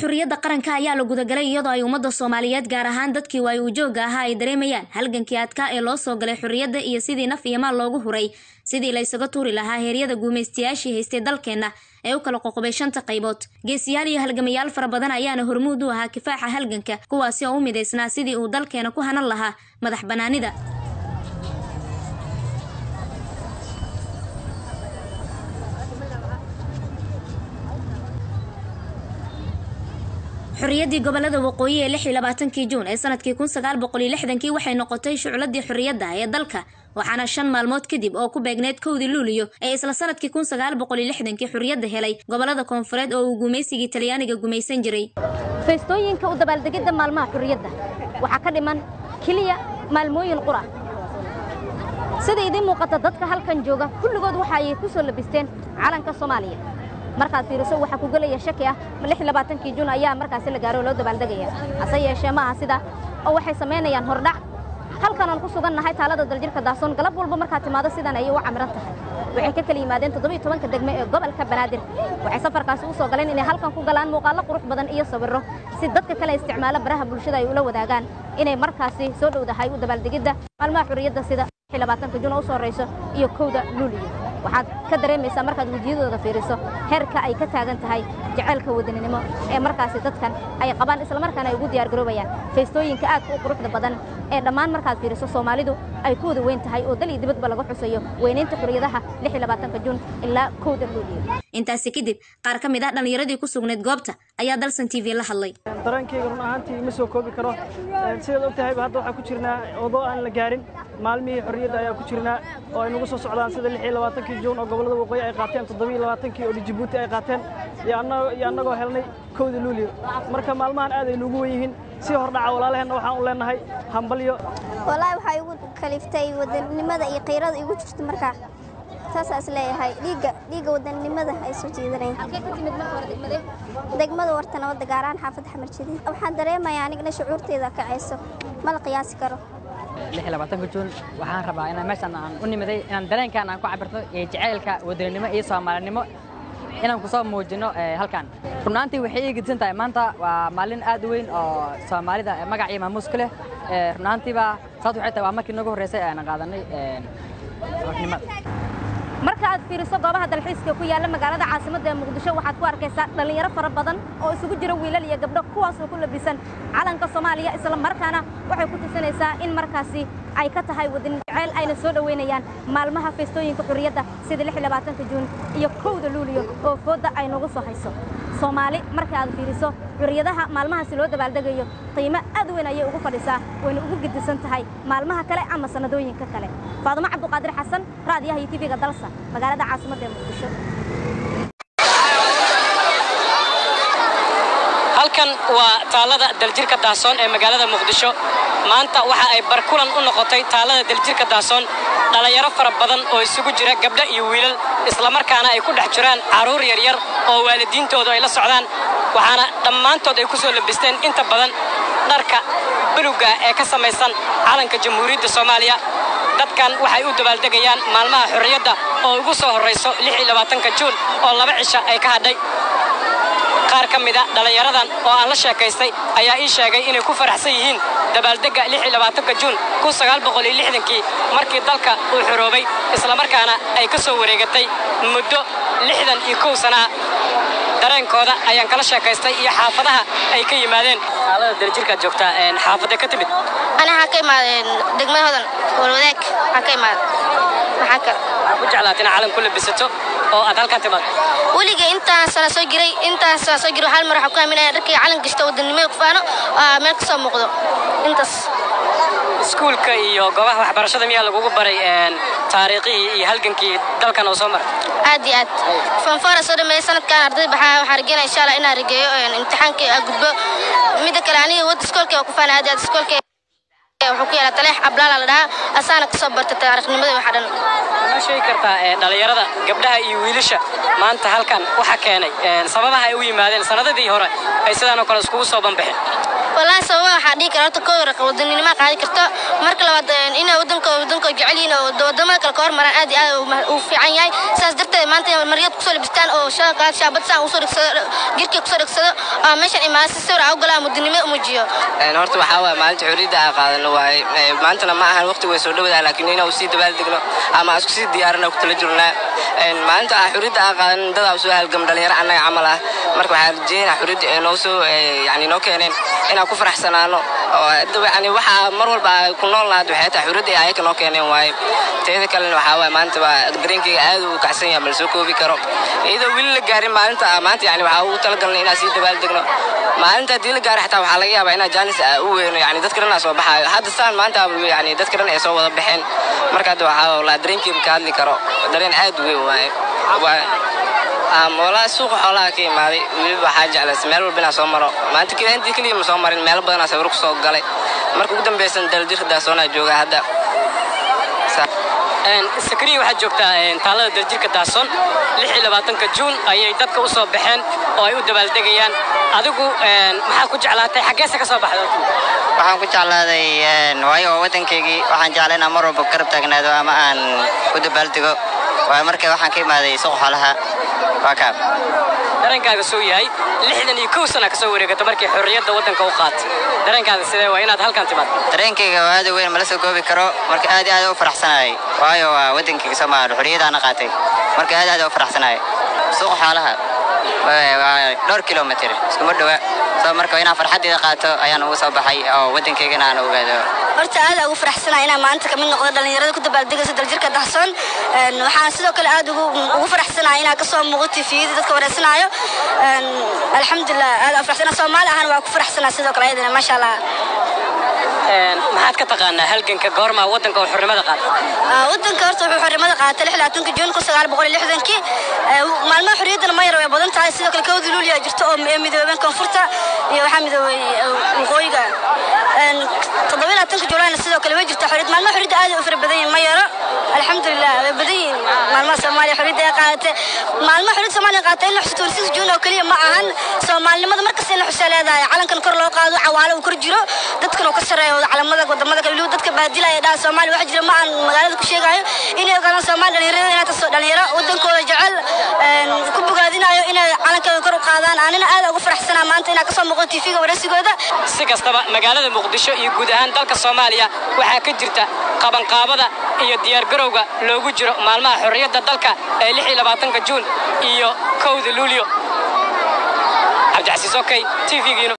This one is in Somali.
xurriyadda qaranka ayaa la gudagalay iyadoo ay ummadda soomaaliyeed gaar ahaan dadkii waay ujoogga ahaa ay dareemayaan halgankii adkaa ee loo soo galay xurriyadda iyo sidii naf iyo maal loogu huray sidii la ysaga tuuri lahaa heeryada guumaystayaashii haystay dalkeenna ee u kala qoqobay shanta qaybood geesiyaal iyo halgamayaal fara badan ayaana hormuud u ahaa kifaaxa halganka kuwaasi oo u midaysnaa sidii uu dalkeena ku hanan lahaa madax bannaanida xorriyaddii gobolada waqooyi ee lix iyo labaatankii juun ee sanadkii kun sagaal boqol iyo lixdankii waxay noqotay shucladii xorriyadda ee dalka waxaana shan maalmood kadib oo ku beegneyd kowdii luuliyo ee isla sanadkii kun sagaal boqol iyo lixdankii xorriyadda helay gobolada koonfureed oo uu gumaysigii talyaaniga gumaysan jiray feestooyinka u dabaaldegidda maalmaha xurriyadda waxaa ka dhiman keliya maalmooyin qura sida idiin muuqata dadka halkan jooga kulligood waxa ay ku soo labisteen calanka soomaaliya markaad fiiriso waxaa ku gelaya shaki ah lix labaatankii juun ayaa markaasi la gaaro oo loo dabaaldegaya hase yeeshee maaha sida oo waxay samaynayaan hordhac halkan aan ku sugan nahay taalada daljirka daasoon galab walba markaad timaado sidan ayay u camiran tahay waxay ka kala yimaadeen toddobiyo tobanka degme ee gobolka banaadir waxay safarkaasi u soo galeen inay halkan ku galaan muuqaallo qurux badan iyo sawirro si dadka kale isticmaalo baraha bulshada ay ula wadaagaan inay markaasi soo dhowdahay u dabaaldegidda maalmaha xurriyadda sida labaatanka juun oo u soo horrayso iyo kowda luuliyo waxaad ka dareemaysaa markaad wejiyadooda fiiriso heerka ay ka taagan tahay jaceylka wadaninimo ee markaasi dadkan ay qabaan islamarkaana ay ugu diyaargaroobayaan feestooyinka aadka u quruxda badan ee dhammaan markaad fiiriso soomaalidu ay ku wada weyn tahay oo dal iyo dibadba lagu xusayo weynaynta xurriyadaha lix iyo labaatanka juun ilaa kowda luuliyo intaasi kadib qaar ka mid ah dhallinyaradii ku sugnayd goobta ayaa dalsan t v la hadlay dareenkayga run ahaantii ma soo koobi karo sidaad og tahayba hadda waxaa ku jirnaa odoo aan la gaarin maalmihii xorriyadda ayaa ku jirnaa oo ay nagu soo socdaan sida lix iyo labaatankii juun oo gobollada waqooyi ay qaateen toddobiyo labaatankii oo jibuuti ay qaateen iyo annagoo helnay kowda luuliyo marka maalmahan aad ay nuugu wen yihiin si hordhaca walaalaheenna waxaan u leenahay hambalyo walaahi waxaa igu kaliftay wadannimada iyo qiirada igu jirta markaa saasaa is leeyahay dhiigga dhiigga wadannimada ay soo jiidanayaan degmada warta nabadda gaar ahaan xaafadda xamar jadiid waxaan dareemayaa anigna shucuurteeda kacayso ma la qiyaasi karo labaatanka juun waxaan rabaa inaan meeshaan aan u nimiday inaan dareenkan aan ku cabirto iyo jacaylka wadaninimo iyo soomaalinimo inaan kusoo muujino halkan runaantii waxay ii gedisan tahay maanta waa maalin aad u weyn oo soomaalida magac iyo maamuus ku leh runaantiiba saas waxay tahay waa markii noogu horreysay aan qaadanay xornimada marka aad fiiriso goobaha dalxiiska ku yaalla magaalada caasimadda ee muqdisho waxaad ku arkaysaa dhallinyaro fara badan oo isugu jira wiilal iyo gabdho kuwaasoo ku labisan calanka soomaaliya isla markaana waxay ku tusinaysaa in markaasi ay ka tahay wadani jaceyl ayna soo dhoweynayaan maalmaha feestooyinka xurriyadda sida lix labaatanka juun iyo kowda luuliyo oo foodda ay nagu soo hayso soomaali marka aad fiiriso xurriyadaha maalmahaasi loo dabaaldegayo qiimo aad weyn ayay ugu fadhisaa wayna ugu gedisan tahay maalmaha kale ama sannadooyinka kale faadumo cabduqaadir xasan raadiyaha iyo tv-ga dalsa magaalada caasimadda ee muqdisho halkan waa taalada daljirka daasoon ee magaalada muqdisho maanta waxa ay barkulan u noqotay taalada daljirka daasoon dhallinyaro fara badan oo isugu jira gabdho iyo wiilal islamarkaana ay ku dhex jiraan carruur yaryar oo waalidiintoodu ay la socdaan waxaana dhammaantood ay ku soo labisteen inta badan dharka buluga ee ka samaysan calanka jamhuuriyadda soomaaliya dadkan waxay u dabaaldegayaan maalmaha xorriyadda oo ugu soo horrayso juun oo laba cisha ay ka hadhay qaar ka mida dhallinyaradan oo aan la sheekaystay ayaa ii sheegay inay ku faraxsan yihiin dabaaldegga juun kii markii dalka uu xoroobay islamarkaana ay ka soo wareegatay muddo lixdan iyo kow sanaa dareenkooda ayaan kala sheekaystay iyo xaafadaha ay ka yimaadeen xaalada darjirkaad joogtaa xaafadda ka timid أنا حكي مع دقمة هذا والوذاك حكي مع محاكا waxaa ku jeclaat inaad calan ku labisato oo aad halkan timaad ولقى أنت سنة سجري أنت سنة سجري وحال مرة حكوا من ركي علن قشطة ودني كفانو مالك سو مقدو أنت iskuulka iyo goobaha waxbarashada miyaa lagugu baray taariikhihii iyo halgankii dalkan oo soo maray عادي عاد فنفارة صار من سنة كان أرضي بحا وحرجينا إن شاء الله إنا رجيو امتحان كي أقبل ميدا كلاني ود سكول كي وكفانا عادي عاد سكول كي وحكي على تلح أبلال على ده أسانا كصبرت التاريخ نمدي وحدنا ma sheegi kartaa ee, dhallinyarada gabdhaha iyo wiilasha maanta halkan waxa keenay ee, sababaha ay u yimaadeen sanadadii hore ay sidaan oo kale iskugu soo banbixeen والله سوا waxaa dhihi kara horta koo raqa wadaninima qaadi karto marka labaad inay wadanka wadanka jecel yihiin oo wadamada kale ka hormaraan aad iyo aad u fiican yahay sidaas darteed maanta inay maryad kusoo labistaan oo shaaqaad shaabad saan usoo dhigsado jirkii kusoo dhigsado oo meeshan imaada si sawir ugu galaan wadanimo umuujiyo horta waxaa waaye maalinta xorriyadda aan qaadano waaye maantana ma ahan waqti way soo dhawadaa laakiin inaan usii dabaaldegno ama aan isku sii diyaarina ku tala jirnaa maalinta aan xorriyadda aan qaadanin dadaa usoo halgam dhalinyaro annaga camal ah marka waxaan rajeynaa xorriyadda ee noo soo yani noo keeneen inaan ku faraxsanaano oo yani waxaa mar walba ku nool nahaad waxay tahay xorriyadda ay ayaka noo keeneen waaye teeda kalena waxaa waaye maanta waa dareenkayga aad uu kacsan yahay ma la soo koobi karo iyadoo weli la gaarin maalinta maanta yani waxaa ugu talagalnay inaan sii dabaaldegno maalinta haddii la gaaro xataa waxaa laga yaabaa inaa jaanis u weyno yani dadka dhan aa soo baxaayo hadda saan maanta yani dadka dhan ay soo wada baxeen marka hadda waxaa la dareenkayga ka hadli karo dareen aad u weyn waaye walaa suuqa xoolaha ka imaaday weliba waxaa jeclays meel walba inaan soo maro maanta keliya intii keliya ma soo marin meelo badanaa sawir ku soo galay marka ugu dambeysan daljirka daasoonaa jooga hadda sakariya waxaad joogtaa taalada daljirka daason ka juun ayay dadka u soo baxeen oo ay u dabaaldegayaan adigu maxaad ku jeclaatay xaggeese ka soo baxda waxaan ku jeclaaday waayo waa waddankaygii waxaan jeclay inaan mar walba garab taagnaado ama aan u dabaaldego waayo marka waxaan ka imaaday suuq xoolaha waa kaab dareenkaaga soo yahay lixdan iyo kow sana ka soo wareegata markii xorriyadda waddanka u qaatay dareenkaaga sidee waa inaad halkan timaad dareenkayga waa aad u weyn mala soo goobi karo marka aad iyo aad u faraxsanahay waayo waa waddankayga soomaaliya xorriyadaana qaatay marka aad aad u faraxsanahay suuq xoolaha waa dhowr kilomitr iskuma dhowa soo marka inaan farxaddeeda qaato ayaan ugu soo baxay oo waddankaygana aan ogaado horta aad ugu faraxsanahay inaan maanta kamid noqdo dhalinyarada ku dabaaldegaysa daljirka dahsoon waxaan sidoo kale aad ugu faraxsanahay inaan kasoo muuqo tifiyada dadka wareysanaayo alxamdulilah aad u faraxsanahay soomaali ahaan waa ku faraxsanahay sidoo kale ayadana maasha allah maxaad ka taqaanaa halganka goormaa waddanka oo xornimada qaatay waddanka horta wuxuu xornimada qaatay lixlaatanka juun kun sagaal boqol iyo lixdankii maalmaha xorriyaddana ma yar way badan tahay sidoo kale kowdii luuliya jirto oo midoobeen koonfurta iyo waxaa midoobay waqooyiga toddoba laatanka juulaayna sidoo kale way jirta xorriyad maalmaha xorriyadda aad u fara badan yihin ma yaro alxamdulilah way badan yihin maalmaha soomaaliya xorriyadda ay qaadatay maalmaha xorriyadda soomaaliya qaadatay in la xusto six juun oo keliya ma ahan soomaalinimada markasta in la xusaa leedahay calankan kor loo qaado cawaalo uu kor jiro dadkan uu ka sareeyo calamada wadamada kale weliba dadka baadilaya dhaha soomaaliya waxa jira ma aan magaalada ku sheegayo inay ogaadaan soomaaliya dhalinyarada inay taso dhalinyaro wadankooda jecel ku bogaadinayo inay calankooda kor u qaadaan anina aad ugu faraxsanaa maanta inaa kasoo muuqdo tv-ga waraysigooda si kastaba magaalada muqdisho iyo guud ahaan dalka soomaaliya waxaa ka jirta qabanqaabada iyo diyaargarowga loogu jiro maalmaha xorriyadda dalka ee lix iyo labaatanka juun iyo kowda luulyo cabdicasiis okey tvg